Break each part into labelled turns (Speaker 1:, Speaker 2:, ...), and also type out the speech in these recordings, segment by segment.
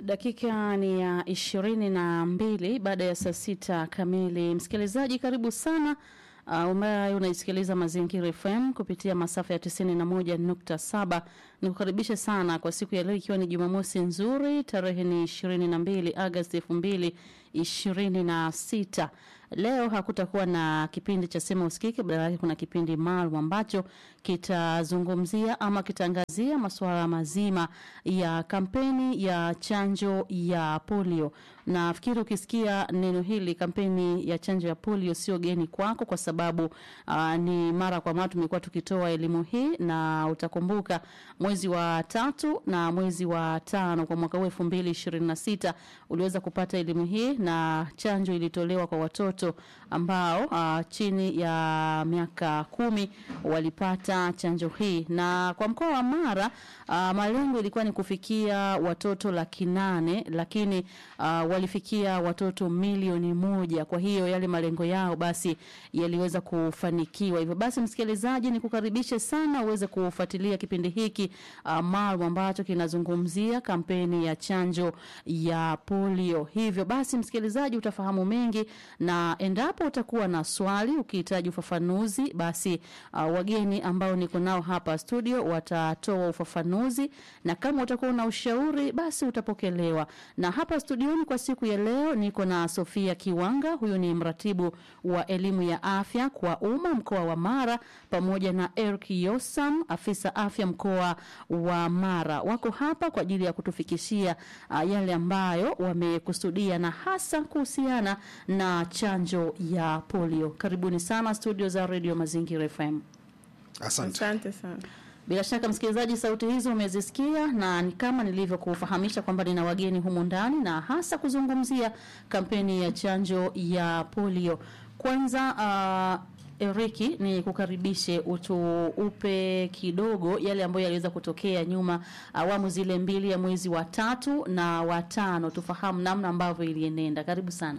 Speaker 1: Dakika ni ya ishirini na mbili baada ya saa sita kamili. Msikilizaji, karibu sana uh, ambaye unaisikiliza Mazingira FM kupitia masafa ya tisini na moja nukta saba. Nikukaribishe sana kwa siku ya leo, ikiwa ni Jumamosi nzuri, tarehe ni ishirini na mbili Agosti elfu mbili ishirini na sita. Leo hakutakuwa na kipindi cha sema usikike, badala yake kuna kipindi maalum ambacho kitazungumzia ama kitangazia masuala mazima ya kampeni ya chanjo ya polio. Nafikiri ukisikia neno hili, kampeni ya chanjo ya polio, sio geni kwako, kwa sababu uh, ni mara kwa mara tumekuwa tukitoa elimu hii, na utakumbuka mwezi wa tatu na mwezi wa tano kwa mwaka huu elfu mbili ishirini na sita uliweza kupata elimu hii, na chanjo ilitolewa kwa watoto ambao uh, chini ya miaka kumi walipata chanjo hii, na kwa mkoa wa Mara uh, malengo ilikuwa ni kufikia watoto laki nane lakini uh, walifikia watoto milioni moja. Kwa hiyo yale malengo yao basi yaliweza kufanikiwa. Hivyo basi, msikilizaji, nikukaribishe sana uweze kufuatilia kipindi hiki uh, maalum ambacho kinazungumzia kampeni ya chanjo ya polio. Hivyo basi, msikilizaji, utafahamu mengi na endapo utakuwa na swali ukihitaji ufafanuzi, basi uh, wageni ambao niko nao hapa studio watatoa ufafanuzi, na kama utakuwa na ushauri basi utapokelewa. Na hapa studioni kwa siku ya leo niko na Sofia Kiwanga, huyu ni mratibu wa elimu ya afya kwa umma mkoa wa Mara, pamoja na Eric Yosam, afisa afya mkoa wa Mara. Wako hapa kwa ajili ya kutufikishia uh, yale ambayo wamekusudia na hasa kuhusiana na chanjo ya polio. Karibuni sana studio za Radio Mazingira FM.
Speaker 2: Asante.
Speaker 3: Asante sana.
Speaker 1: Bila shaka msikilizaji, sauti hizo umezisikia, na ni kama nilivyokufahamisha kwamba nina wageni humu ndani na hasa kuzungumzia kampeni ya chanjo ya polio. Kwanza uh, Eriki, ni kukaribishe utu upe kidogo yale ambayo yaliweza kutokea nyuma awamu zile mbili ya mwezi wa tatu na wa tano, tufahamu namna ambavyo ilienenda. Karibu sana.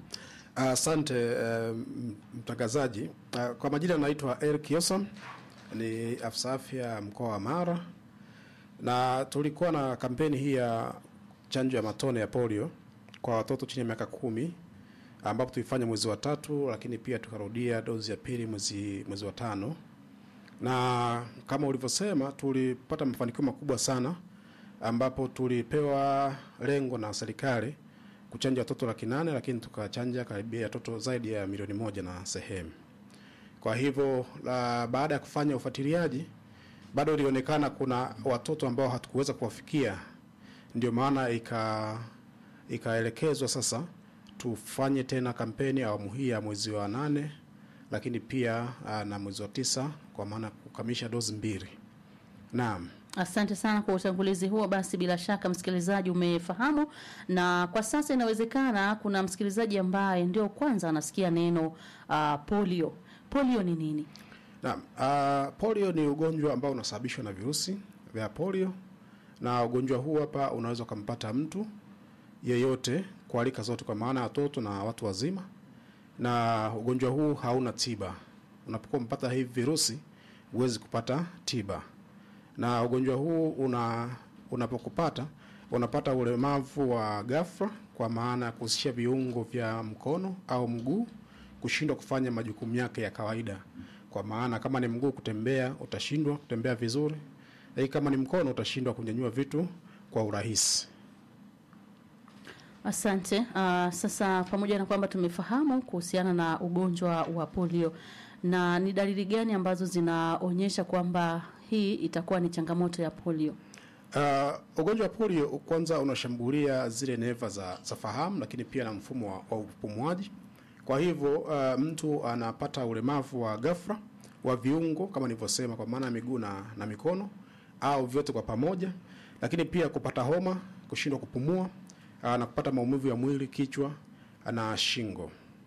Speaker 2: Asante uh, mtangazaji. Uh, kwa majina naitwa Eric Yosam, ni afisa afya mkoa wa Mara, na tulikuwa na kampeni hii ya chanjo ya matone ya polio kwa watoto chini ya miaka kumi ambapo tulifanya mwezi wa tatu, lakini pia tukarudia dozi ya pili mwezi mwezi wa tano, na kama ulivyosema, tulipata mafanikio makubwa sana ambapo tulipewa lengo na serikali kuchanja watoto laki nane lakini tukachanja karibia watoto zaidi ya milioni moja na sehemu. Kwa hivyo la, baada ya kufanya ufuatiliaji bado ilionekana kuna watoto ambao hatukuweza kuwafikia, ndio maana ika ikaelekezwa sasa tufanye tena kampeni awamu hii ya mwezi wa nane, lakini pia aa, na mwezi wa tisa kwa maana kukamilisha dozi mbili. Naam.
Speaker 1: Asante sana kwa utangulizi huo. Basi bila shaka msikilizaji umefahamu, na kwa sasa inawezekana kuna msikilizaji ambaye ndio kwanza anasikia neno uh, polio. Polio ni nini?
Speaker 2: Naam, uh, polio ni ugonjwa ambao unasababishwa na virusi vya polio, na ugonjwa huu hapa unaweza ukampata mtu yeyote kwa rika zote, kwa maana ya watoto na watu wazima, na ugonjwa huu hauna tiba. Unapokuwa mpata hivi virusi huwezi kupata tiba na ugonjwa huu una unapokupata unapata ulemavu wa ghafla, kwa maana ya kuhusisha viungo vya mkono au mguu kushindwa kufanya majukumu yake ya kawaida. Kwa maana kama ni mguu kutembea, utashindwa kutembea vizuri, lakini kama ni mkono utashindwa kunyanyua vitu kwa urahisi.
Speaker 1: Asante. Uh, sasa pamoja na kwamba tumefahamu kuhusiana na ugonjwa wa polio, na ni dalili gani ambazo zinaonyesha kwamba hii itakuwa ni changamoto ya polio?
Speaker 2: Uh, ugonjwa wa polio kwanza unashambulia zile neva za, za fahamu lakini pia na mfumo wa, wa upumuaji. Kwa hivyo uh, mtu anapata ulemavu wa ghafla wa viungo kama nilivyosema, kwa maana ya miguu na, na mikono au vyote kwa pamoja, lakini pia kupata homa, kushindwa kupumua uh, na kupata maumivu ya mwili, kichwa na shingo.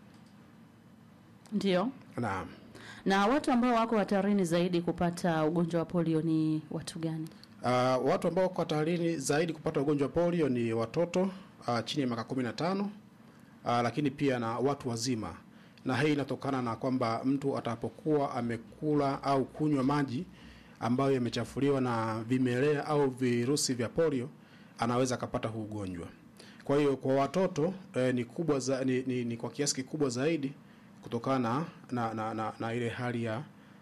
Speaker 1: Ndio.
Speaker 2: Naam.
Speaker 1: Na watu ambao wako hatarini zaidi kupata ugonjwa wa polio ni watu gani?
Speaker 2: Uh, watu ambao wako hatarini zaidi kupata ugonjwa wa polio ni watoto uh, chini ya miaka kumi na tano uh, lakini pia na watu wazima, na hii inatokana na kwamba mtu atapokuwa amekula au kunywa maji ambayo yamechafuliwa na vimelea au virusi vya polio anaweza akapata huu ugonjwa. Kwa hiyo kwa watoto eh, ni kubwa za, ni, ni, ni kwa kiasi kikubwa zaidi kutokana na, na, na, na ile hali ya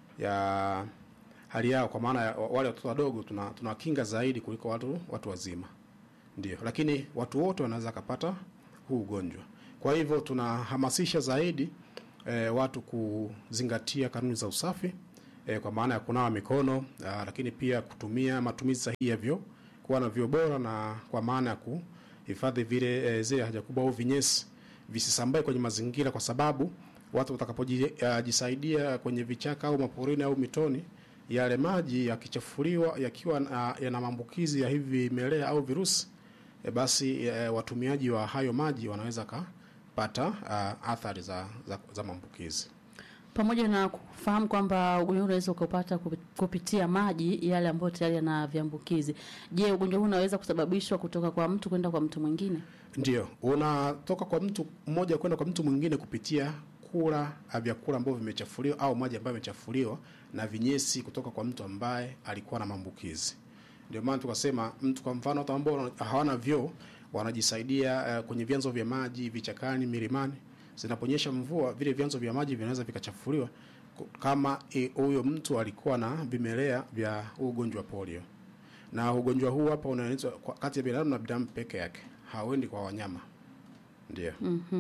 Speaker 2: ya hali yao, kwa maana ya wale watoto wadogo tuna tunakinga zaidi kuliko watu watu wazima, ndio. Lakini watu wote wanaweza kupata huu ugonjwa. Kwa hivyo tunahamasisha zaidi eh, watu kuzingatia kanuni za usafi eh, kwa maana ya kunawa mikono ah, lakini pia kutumia matumizi sahihi ya vyoo, kuwa na vyoo bora na kwa maana ya kuhifadhi vile eh, zile haja kubwa au vinyesi visisambae kwenye mazingira, kwa sababu watu watakapojisaidia kwenye vichaka au maporini au mitoni, yale maji yakichafuliwa yakiwa na- yana maambukizi ya hivi vimelea au virusi e, basi e, watumiaji wa hayo maji wanaweza kapata ah, athari za, za, za maambukizi.
Speaker 1: Pamoja na kufahamu kwamba ugonjwa huu unaweza ukapata kupi- kupitia maji yale ambayo tayari yana viambukizi. Je, ugonjwa huu unaweza kusababishwa kutoka kwa mtu kwenda kwa mtu mwingine?
Speaker 2: Ndio, unatoka kwa mtu mmoja kwenda kwa mtu mwingine kupitia kula ah, vyakula ambavyo vimechafuliwa au maji ambayo yamechafuliwa na vinyesi kutoka kwa mtu ambaye alikuwa na maambukizi. Ndio maana tukasema mtu, kwa mfano, watu ambao wana- hawana vyoo wanajisaidia eh, kwenye vyanzo vya maji vichakani, milimani. Zinaponyesha mvua, vile vyanzo vya maji vinaweza vikachafuliwa ku- kama eh, huyo mtu alikuwa na vimelea vya huu ugonjwa wa polio na ugonjwa huu hapa unaenezwa kwa- kati ya binadamu na binadamu peke yake, hauendi kwa wanyama. Ndio.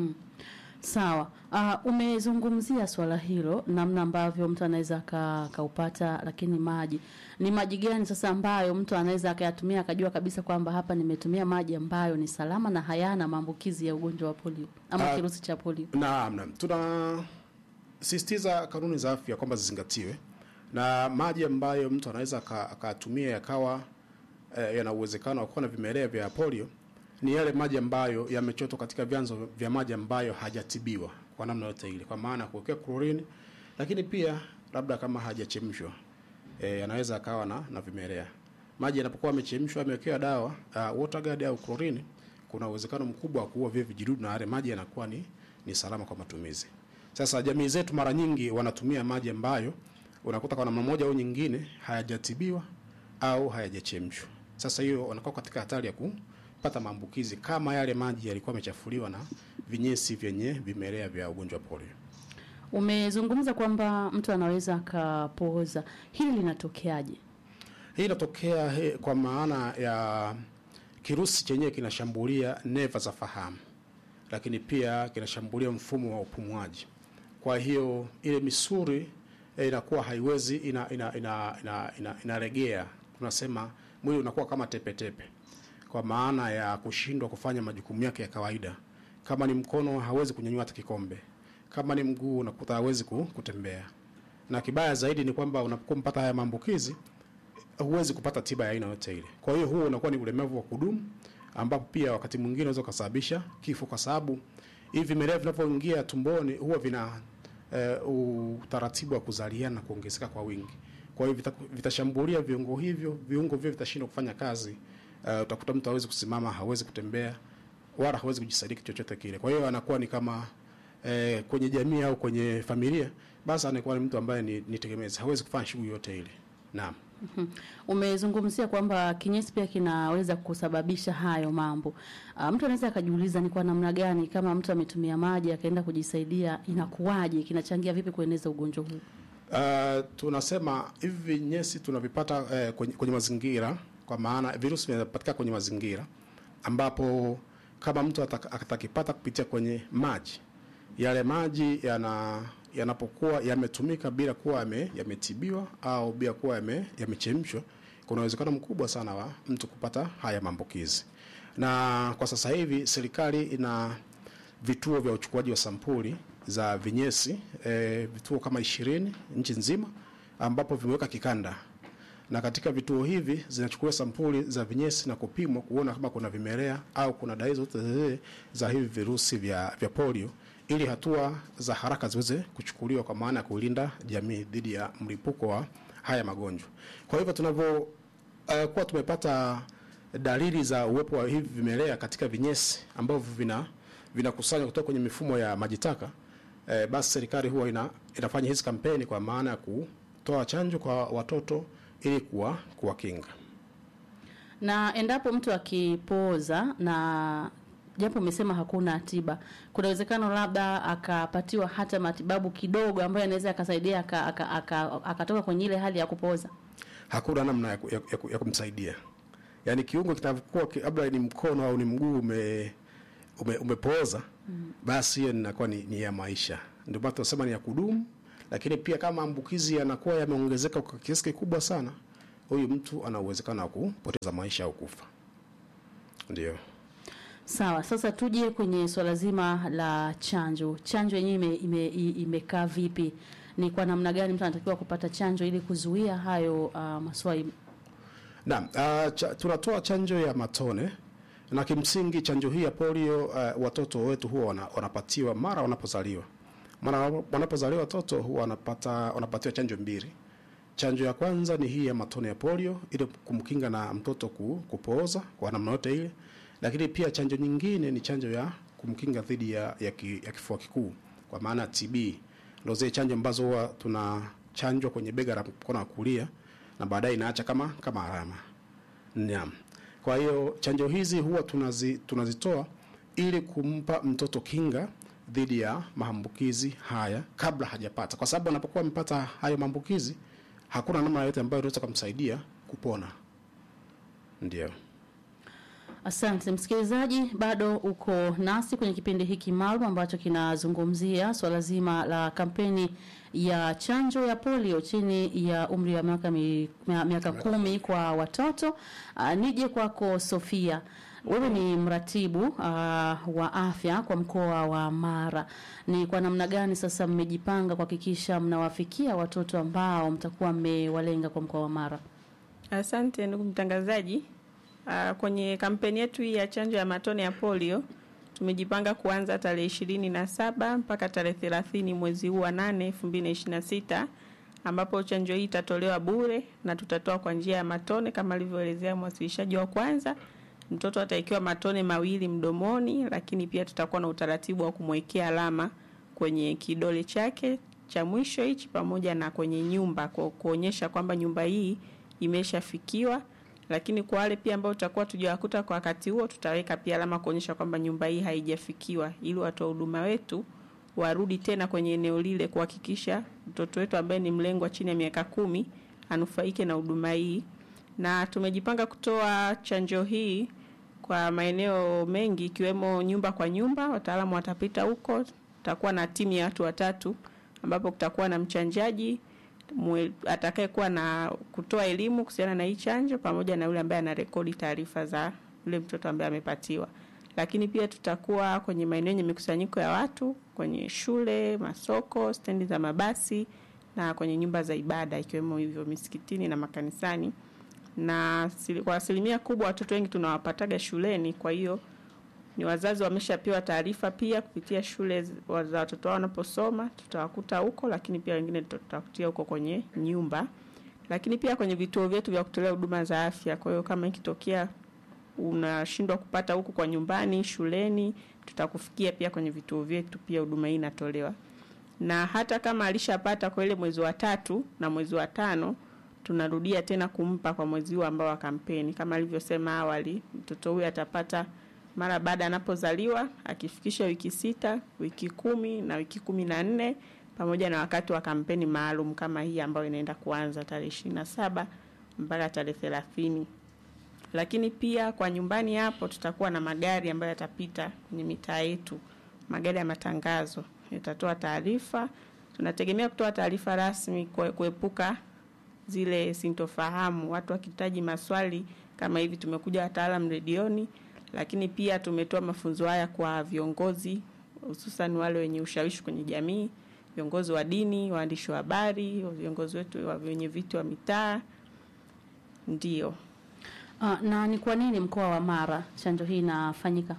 Speaker 1: Sawa. Uh, umezungumzia swala hilo, namna ambavyo mtu anaweza aka- akaupata, lakini maji ni maji gani sasa ambayo mtu anaweza akayatumia akajua kabisa kwamba hapa nimetumia maji ambayo ni salama na hayana maambukizi ya ugonjwa wa polio ama
Speaker 2: Ah,
Speaker 1: kirusi cha polio?
Speaker 2: Naam, naam. Tunasisitiza kanuni za afya kwamba zizingatiwe, na maji ambayo mtu anaweza aka- akatumia yakawa eh, yana uwezekano wa kuwa na vimelea vya polio ni yale maji ambayo yamechotwa katika vyanzo vya maji ambayo hajatibiwa kwa namna yote ile, kwa maana ya kuwekea klorini, lakini pia labda kama hajachemshwa eh, yanaweza akawa na, na vimelea. Maji yanapokuwa yamechemshwa yamewekewa dawa uh, waterguard au klorini, kuna uwezekano mkubwa wa kuua vile vijidudu na yale maji yanakuwa ni, ni salama kwa matumizi. Sasa jamii zetu mara nyingi wanatumia maji ambayo unakuta kwa namna moja au nyingine hayajatibiwa au hayajachemshwa. Sasa hiyo wanakuwa katika hatari ya kupata maambukizi kama yale maji yalikuwa yamechafuliwa na vinyesi vyenye vimelea vya ugonjwa wa polio.
Speaker 1: Umezungumza kwamba mtu anaweza akapooza, hili linatokeaje?
Speaker 2: Hii inatokea he, kwa maana ya kirusi chenyewe kinashambulia neva za fahamu, lakini pia kinashambulia mfumo wa upumuaji. Kwa hiyo ile misuli eh, inakuwa haiwezi ina, ina, ina, ina, ina, inaregea. Tunasema mwili unakuwa kama tepetepe, kwa maana ya kushindwa kufanya majukumu yake ya kawaida. Kama ni mkono hawezi kunyanyua hata kikombe, kama ni mguu unakuta hawezi ku- kutembea, na kibaya zaidi ni kwamba unapokuwa mpata haya maambukizi huwezi kupata tiba ya aina yote ile. Kwa hiyo huo unakuwa ni ulemavu wa kudumu, ambapo pia wakati mwingine unaweza ukasababisha kifo, kwa sababu hivi vimelea vinavyoingia tumboni huwa vina eh, utaratibu wa kuzaliana na kuongezeka kwa wingi. Kwa hiyo vita- vitashambulia viungo hivyo, viungo hivyo vitashindwa kufanya kazi. Eh, utakuta mtu hawezi kusimama, hawezi kutembea, wala hawezi kujisaidia kitu chochote kile. Kwa hiyo anakuwa ni kama eh, kwenye jamii au kwenye familia, basi anakuwa ni mtu ambaye ni, ni tegemezi, hawezi kufanya shughuli yote ile. Naam.
Speaker 1: Umezungumzia kwamba kinyesi pia kinaweza kusababisha hayo mambo. Uh, mtu anaweza akajiuliza ni kwa namna gani kama mtu ametumia maji akaenda kujisaidia inakuwaje, kinachangia vipi kueneza ugonjwa huu?
Speaker 2: Uh, tunasema hivi vinyesi tunavipata eh, kwenye, kwenye mazingira, kwa maana virusi vinapatikana kwenye mazingira ambapo kama mtu ataka- atakipata kupitia kwenye maji, yale maji yana yanapokuwa yametumika bila kuwa yame, yametibiwa au bila kuwa yame, yamechemshwa, kuna uwezekano mkubwa sana wa mtu kupata haya maambukizi. Na kwa sasa hivi serikali ina vituo vya uchukuaji wa sampuli za vinyesi e, vituo kama ishirini nchi nzima ambapo vimeweka kikanda na katika vituo hivi zinachukua sampuli za vinyesi na kupimwa kuona kama kuna vimelea au kuna dalili zote zile za hivi virusi vya, vya polio ili hatua za haraka ziweze kuchukuliwa kwa maana ya kulinda jamii dhidi ya mlipuko wa haya magonjwa. Kwa hivyo tunavyo uh, kuwa tumepata dalili za uwepo wa hivi vimelea katika vinyesi ambavyo vina vinakusanywa kutoka kwenye mifumo ya maji taka eh, basi serikali huwa ina, inafanya hizi kampeni kwa maana ya kutoa chanjo kwa watoto ili kuwa kuwakinga.
Speaker 1: Na endapo mtu akipooza na japo umesema hakuna tiba, kuna uwezekano labda akapatiwa hata matibabu kidogo ambayo anaweza akasaidia akatoka aka, aka, aka kwenye ile hali ya kupooza?
Speaker 2: Hakuna namna ya, ya, ya, ya kumsaidia. Yaani kiungo kitakuwa labda ni mkono au ni mguu ume, ume umepooza mm. basi hiyo inakuwa ni, ni ya maisha. Ndio maana tunasema ni ya kudumu, lakini pia kama maambukizi yanakuwa yameongezeka kwa kiasi kikubwa sana, huyu mtu ana uwezekano wa kupoteza maisha au kufa. Ndio.
Speaker 1: Sawa, sasa tuje kwenye swala zima la chanjo. Chanjo yenyewe ime, ime, imekaa vipi? Ni kwa namna gani mtu anatakiwa kupata chanjo ili kuzuia hayo uh, maswali?
Speaker 2: Naam, uh, cha, tunatoa chanjo ya matone na kimsingi chanjo hii ya polio uh, watoto wetu huwa wana, wanapatiwa mara wanapozaliwa. Mara wanapozaliwa watoto huwa wanapata wanapatiwa chanjo mbili. Chanjo ya kwanza ni hii ya matone ya polio ili kumkinga na mtoto ku, kupooza kwa namna yote ile, lakini pia chanjo nyingine ni chanjo ya kumkinga dhidi ya, ya, ki, ya kifua kikuu kwa maana TB. Ndio zile chanjo ambazo huwa tunachanjwa kwenye bega la mkono wa kulia na baadaye inaacha kama kama alama. Naam. Kwa hiyo chanjo hizi huwa tunazi, tunazitoa ili kumpa mtoto kinga dhidi ya maambukizi haya kabla hajapata, kwa sababu anapokuwa amepata hayo maambukizi hakuna namna yoyote ambayo inaweza kumsaidia kupona. Ndio.
Speaker 1: Asante msikilizaji, bado uko nasi kwenye kipindi hiki maalum ambacho kinazungumzia swala zima la kampeni ya chanjo ya polio chini ya umri wa miaka mi, miaka kumi kwa watoto. Uh, nije kwako Sofia, wewe ni mratibu uh, wa afya kwa mkoa wa Mara. Ni kwa namna gani sasa mmejipanga kuhakikisha mnawafikia watoto ambao mtakuwa mmewalenga kwa mkoa wa Mara?
Speaker 3: Asante ndugu mtangazaji. Uh, kwenye kampeni yetu hii ya chanjo ya matone ya polio tumejipanga kuanza tarehe ishirini na saba mpaka tarehe thelathini mwezi huu wa nane elfu mbili na ishirini na sita ambapo chanjo hii itatolewa bure na tutatoa kwa njia ya matone kama alivyoelezea mwasilishaji wa kwanza. Mtoto ataikiwa matone mawili mdomoni, lakini pia tutakuwa na utaratibu wa kumwekea alama kwenye kidole chake cha mwisho hichi pamoja na kwenye nyumba kwa kuonyesha kwamba nyumba hii imeshafikiwa lakini kwa wale pia ambao tutakuwa tujawakuta kwa wakati huo, tutaweka pia alama kuonyesha kwamba nyumba hii haijafikiwa, ili watoa huduma wetu warudi tena kwenye eneo lile kuhakikisha mtoto wetu ambaye ni mlengwa chini ya miaka kumi anufaike na huduma hii. Na tumejipanga kutoa chanjo hii kwa maeneo mengi ikiwemo nyumba kwa nyumba, wataalamu watapita huko. Tutakuwa na timu ya watu watatu ambapo kutakuwa na mchanjaji atakayekuwa na kutoa elimu kuhusiana na hii chanjo pamoja na yule ambaye anarekodi taarifa za yule mtoto ambaye amepatiwa. Lakini pia tutakuwa kwenye maeneo yenye mikusanyiko ya watu, kwenye shule, masoko, stendi za mabasi na kwenye nyumba za ibada ikiwemo hivyo misikitini na makanisani. Na kwa asilimia kubwa watoto wengi tunawapataga shuleni, kwa hiyo ni wazazi wameshapewa taarifa pia kupitia shule za watoto wao wanaposoma, tutawakuta huko, lakini pia wengine tutakutia huko kwenye nyumba, lakini pia kwenye vituo vyetu vya kutolea huduma za afya. Kwa hiyo kama ikitokea unashindwa kupata huku kwa nyumbani, shuleni, tutakufikia pia kwenye vituo vyetu, pia huduma hii inatolewa. Na hata kama alishapata kwa ile mwezi wa tatu na mwezi wa tano, tunarudia tena kumpa kwa mwezi huu ambao wa kampeni. Kama alivyosema awali, mtoto huyu atapata mara baada anapozaliwa akifikisha wiki sita, wiki kumi na wiki kumi na nne pamoja na wakati wa kampeni maalum kama hii ambayo inaenda kuanza tarehe ishirini na saba mpaka tarehe thelathini. Lakini pia kwa nyumbani hapo tutakuwa na magari ambayo yatapita kwenye mitaa yetu, magari ya matangazo yatatoa taarifa. Tunategemea kutoa taarifa rasmi kuepuka zile sintofahamu, watu wakihitaji maswali kama hivi. Tumekuja wataalamu redioni lakini pia tumetoa mafunzo haya kwa viongozi hususan wale wenye ushawishi kwenye jamii, viongozi wa dini, waandishi wa habari, viongozi wetu wa wenye viti wa mitaa. Ndio.
Speaker 1: Uh, na ni kwa nini mkoa wa Mara chanjo hii inafanyika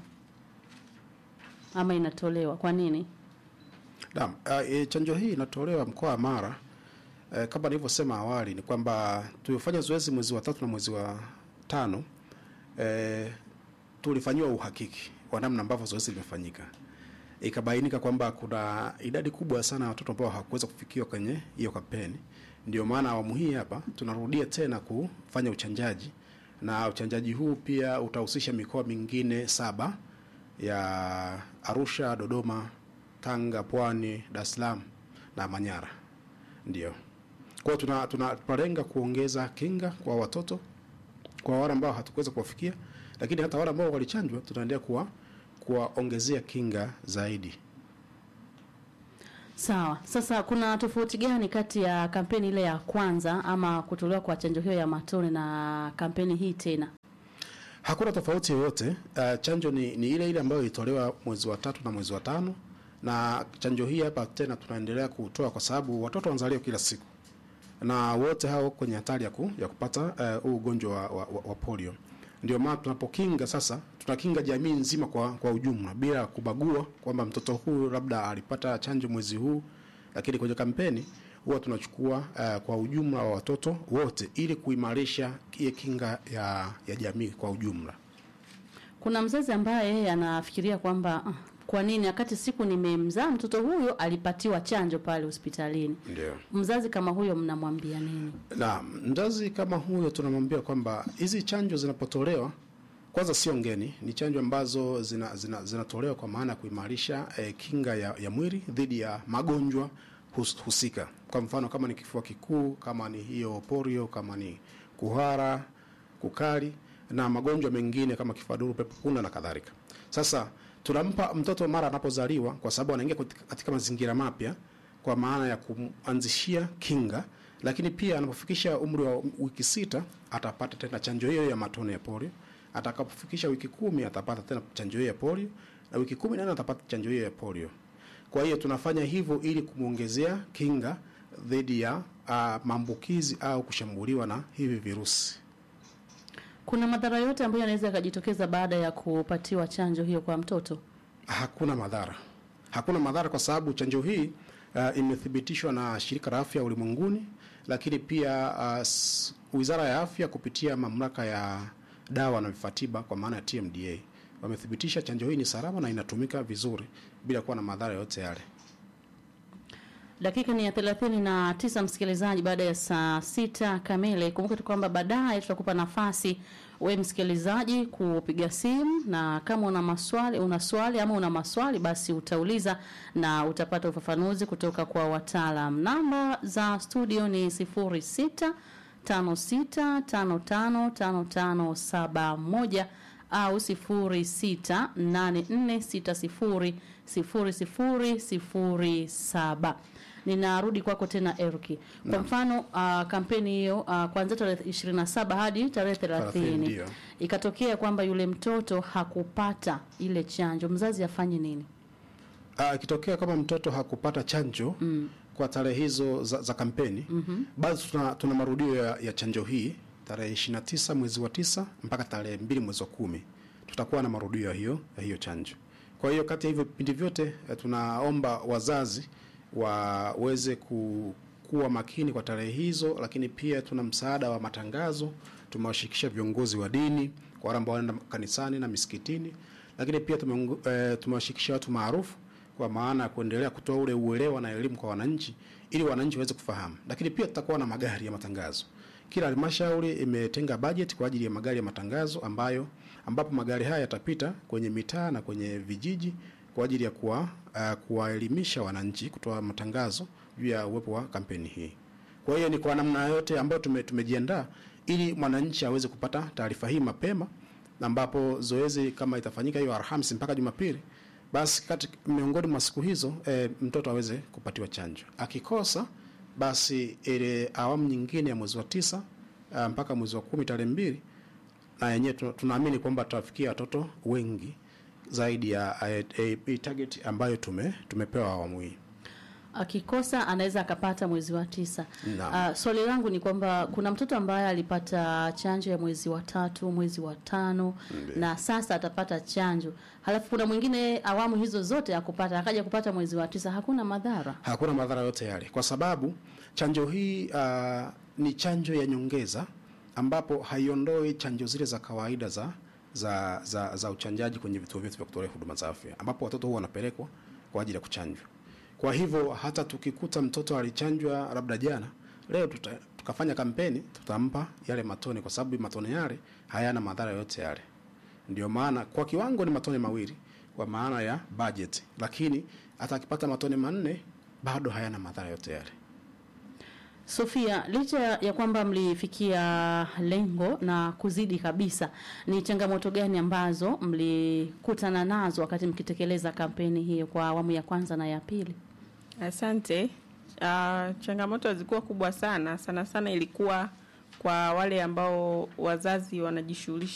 Speaker 1: ama inatolewa? Kwa nini?
Speaker 2: Naam, uh, e, chanjo hii inatolewa mkoa wa Mara. Uh, kama nilivyosema awali ni kwamba tulifanya zoezi mwezi wa tatu na mwezi wa tano uh, tulifanyiwa uhakiki wa namna ambavyo zoezi limefanyika, ikabainika kwamba kuna idadi kubwa sana ya watoto ambao hawakuweza kufikiwa kwenye hiyo kampeni. Ndio maana awamu hii hapa tunarudia tena kufanya uchanjaji, na uchanjaji huu pia utahusisha mikoa mingine saba ya Arusha, Dodoma, Tanga, Pwani, Dar es Salaam na Manyara. Ndio. Kwa hiyo tuna tuna- tunalenga kuongeza kinga kwa watoto kwa wale ambao hatukuweza kuwafikia, lakini hata wale ambao walichanjwa tunaendelea kuwa kuwaongezea kinga zaidi.
Speaker 1: Sawa. Sasa kuna tofauti gani kati ya kampeni ile ya kwanza ama kutolewa kwa chanjo hiyo ya matone na kampeni hii tena?
Speaker 2: Hakuna tofauti yoyote. Uh, chanjo ni, ni ile ile ambayo ilitolewa mwezi wa tatu na mwezi wa tano, na chanjo hii hapa tena tunaendelea kutoa kwa sababu watoto wanazaliwa kila siku na wote hao kwenye hatari ya, ku, ya kupata uh, huu ugonjwa wa, wa, wa, wa polio. Ndio maana tunapokinga sasa, tunakinga jamii nzima kwa, kwa ujumla bila kubagua kwamba mtoto huyu labda alipata chanjo mwezi huu, lakini kwenye kampeni huwa tunachukua uh, kwa ujumla wa watoto wote ili kuimarisha ile kinga ya, ya jamii kwa ujumla.
Speaker 1: Kuna mzazi ambaye yeye anafikiria kwamba ah, kwa nini wakati siku nimemzaa mtoto huyo alipatiwa chanjo pale hospitalini.
Speaker 2: Ndio.
Speaker 1: Mzazi kama huyo mnamwambia nini?
Speaker 2: Na mzazi kama huyo tunamwambia kwamba hizi chanjo zinapotolewa kwanza sio ngeni, ni chanjo ambazo zina, zina, zinatolewa kwa maana ya kuimarisha eh, kinga ya, ya mwili dhidi ya magonjwa hus, husika. Kwa mfano kama ni kifua kikuu, kama ni hiyo polio, kama ni kuhara, kukari na magonjwa mengine kama kifaduro, pepo punda na kadhalika. Sasa tunampa mtoto mara anapozaliwa, kwa sababu anaingia katika- katika mazingira mapya, kwa maana ya kumanzishia kinga, lakini pia anapofikisha umri wa wiki sita atapata tena chanjo hiyo ya matone ya polio. Atakapofikisha wiki kumi atapata tena chanjo hiyo ya polio, na wiki kumi na nne atapata chanjo hiyo ya polio. Kwa hiyo tunafanya hivyo ili kumwongezea kinga dhidi ya uh, maambukizi au kushambuliwa na hivi virusi.
Speaker 1: Kuna madhara yote ambayo yanaweza yakajitokeza baada ya kupatiwa chanjo hiyo kwa mtoto?
Speaker 2: Hakuna madhara, hakuna madhara kwa sababu chanjo hii uh, imethibitishwa na Shirika la Afya Ulimwenguni, lakini pia uh, s- Wizara ya Afya kupitia mamlaka ya dawa na vifaa tiba kwa maana ya TMDA wamethibitisha chanjo hii ni salama na inatumika vizuri bila kuwa na madhara yote yale.
Speaker 1: Dakika ni ya thelathini na tisa msikilizaji, baada ya saa sita kamili. Kumbuka tu kwamba baadaye tutakupa nafasi we msikilizaji kupiga simu, na kama una maswali una swali ama una maswali basi utauliza na utapata ufafanuzi kutoka kwa wataalam. Namba za studio ni sifuri sita tano sita tano tano tano tano saba moja au sifuri sita nane nne sita sifuri sifuri sifuri sifuri saba. Ninarudi kwako tena Erki. Kwa mfano uh, kampeni hiyo uh, kuanzia tarehe 27 hadi tarehe
Speaker 2: 30,
Speaker 1: 30
Speaker 2: ndio.
Speaker 1: ikatokea kwamba yule mtoto hakupata ile chanjo, mzazi afanye nini?
Speaker 2: Ah, ikitokea kama mtoto hakupata chanjo mm. kwa tarehe hizo za, za kampeni mm-hmm. basi tuna, tuna marudio ya, ya chanjo hii tarehe 29 mwezi wa tisa mpaka tarehe mbili mwezi wa kumi tutakuwa na marudio ya hiyo, ya hiyo chanjo. Kwa hiyo kati ya hivyo vipindi vyote eh, tunaomba wazazi waweze ku, kuwa makini kwa tarehe hizo, lakini pia tuna msaada wa matangazo. Tumewashirikisha viongozi wa dini kwa wale ambao wanaenda kanisani na misikitini, lakini pia tumeungu- eh, tumewashirikisha watu maarufu kwa maana ya kuendelea kutoa ule uelewa na elimu kwa wananchi ili wananchi waweze kufahamu. Lakini pia tutakuwa na magari ya matangazo. Kila halmashauri imetenga bajeti kwa ajili ya magari ya matangazo ambayo ambapo magari haya yatapita kwenye mitaa na kwenye vijiji kwa ajili ya kuwa uh, kuwaelimisha wananchi, kutoa matangazo juu ya uwepo wa kampeni hii. Kwa hiyo ni kwa namna yote ambayo tume, tumejiandaa ili mwananchi aweze kupata taarifa hii mapema, na ambapo zoezi kama itafanyika hiyo Alhamisi mpaka Jumapili, basi kati miongoni mwa siku hizo e, mtoto aweze kupatiwa chanjo. Akikosa basi ile awamu nyingine ya mwezi wa tisa ah, mpaka mwezi wa kumi tarehe mbili na yenyewe tuna- tunaamini kwamba tutafikia watoto wengi zaidi ya eh, eh, target ambayo tume tumepewa awamu hii.
Speaker 1: Akikosa anaweza akapata mwezi wa tisa.
Speaker 2: Naam.
Speaker 1: Uh, swali langu ni kwamba kuna mtoto ambaye alipata chanjo ya mwezi wa tatu, mwezi wa tano na sasa atapata chanjo, halafu kuna mwingine awamu hizo zote akupata akaja kupata mwezi wa tisa, hakuna madhara?
Speaker 2: Hakuna madhara yote yale, kwa sababu chanjo hii uh, ni chanjo ya nyongeza ambapo haiondoi chanjo zile za kawaida za za za, za uchanjaji kwenye vituo vyetu vya kutolea huduma za afya, ambapo watoto huwa wanapelekwa kwa ajili ya kuchanjwa. Kwa hivyo hata tukikuta mtoto alichanjwa labda jana, leo tuta, tukafanya kampeni, tutampa yale matone, kwa sababu matone yale hayana madhara yote yale. Ndio maana kwa kiwango ni matone mawili, kwa maana ya budget, lakini hata akipata matone manne bado hayana madhara yote yale.
Speaker 1: Sofia, licha ya kwamba mlifikia lengo na kuzidi kabisa, ni changamoto gani ambazo mlikutana nazo wakati mkitekeleza kampeni hiyo kwa awamu ya kwanza na ya pili?
Speaker 3: Asante. Uh, changamoto zilikuwa kubwa sana sana sana, ilikuwa kwa wale ambao wazazi wanajishughulisha